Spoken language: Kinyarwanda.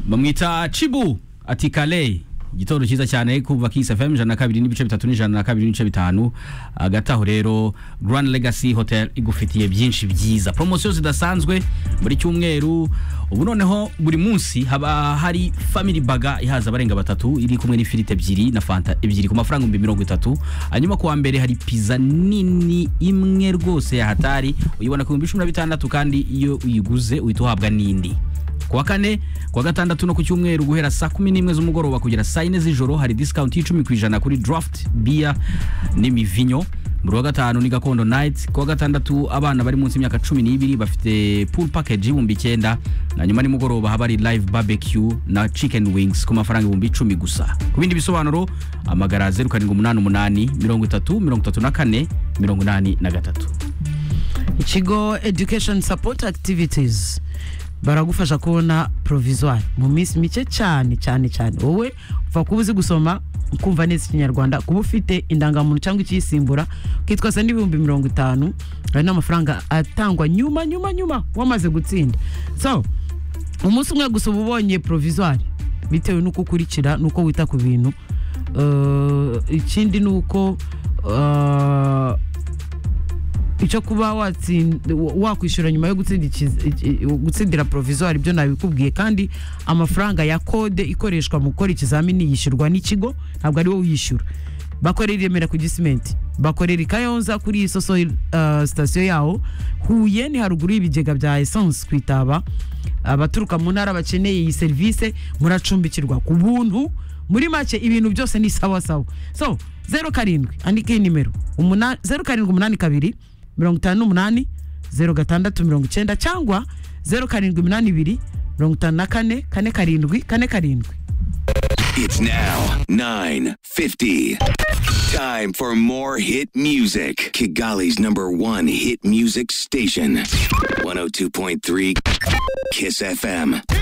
bamwita cibu ati kale igitoro cyiza cyane kuva kisi fm ijana na kabiri n'ibice bitatu n'ijana na kabiri n'ibice bitanu hagati aho rero grand legacy hotel igufitiye byinshi byiza poromosiyo zidasanzwe buri cyumweru ubu noneho buri munsi haba hari family baga ihaza abarenga batatu iri kumwe n'ifiriti ebyiri na fanta ebyiri ku mafaranga ibihumbi mirongo itatu hanyuma kuwa mbere hari pizza nini imwe rwose yahatari uyibona ku bihumbi cumi na bitandatu kandi iyo uyiguze uhita uhabwa n'indi kuwa kane kuwa gatandatu no ku cyumweru guhera saa kumi n'imwe z'umugoroba kugera saa yine z'ijoro hari discount y'icumi ku ijana kuri draft beer n'imivinyo muri wa gatanu ni gakondo night kuwa gatandatu abana bari munsi y'imyaka cumi n'ibiri bafite pool package y'ibihumbi icyenda hanyuma nimugoroba haba hari live barbecue na chicken wings ku mafaranga ibihumbi icumi gusa ku bindi bisobanuro amagara zeru karindwi umunani umunani mirongo itatu mirongo itatu na kane mirongo inani na gatatu ikigo education support activities baragufasha kubona provisoire mu minsi mike cyane cyane cyane wowe upfa kuba uzi gusoma ukumva neza ikinyarwanda kuba ufite indangamuntu cyangwa ikiyisimbura kitwa se n'ibihumbi mirongo itanu hari n'amafaranga atangwa nyuma nyuma nyuma wamaze gutsinda so umunsi umwe gusa uba ubonye provisoire bitewe n'uko ukurikira n'uko wita ku bintu Uh, ikindi ni uko uh, icyo kuba watsin- wa- wakwishyura nyuma yo gutsinda ikiz- iki- gutsindira provisoire ibyo nabikubwiye kandi amafaranga ya kode ikoreshwa mu gukora ikizamini yishyurwa n'ikigo ntabwo ari wowe uyishyura bakorera i remera ku gisimenti bakorera i kayonza kuri iyi soso uh, sitasiyo yaho huye ni haruguru y'ibigega bya esanse ku itaba abaturuka mu ntara bakeneye iyi serivisi muracumbikirwa ku buntu muri make ibintu byose ni sawa sawa so zeru karindwi andika iyi nimero umuna- zeru karindwi umunani kabiri mirongo itanu n'umunani zeru gatandatu mirongo icyenda cyangwa zeru karindwi iminani ibiri mirongo itanu na kane kane karindwi kane karindwi It's now 9:50. Time for more hit music. Kigali's number 1 hit music station. 102.3 Kiss FM.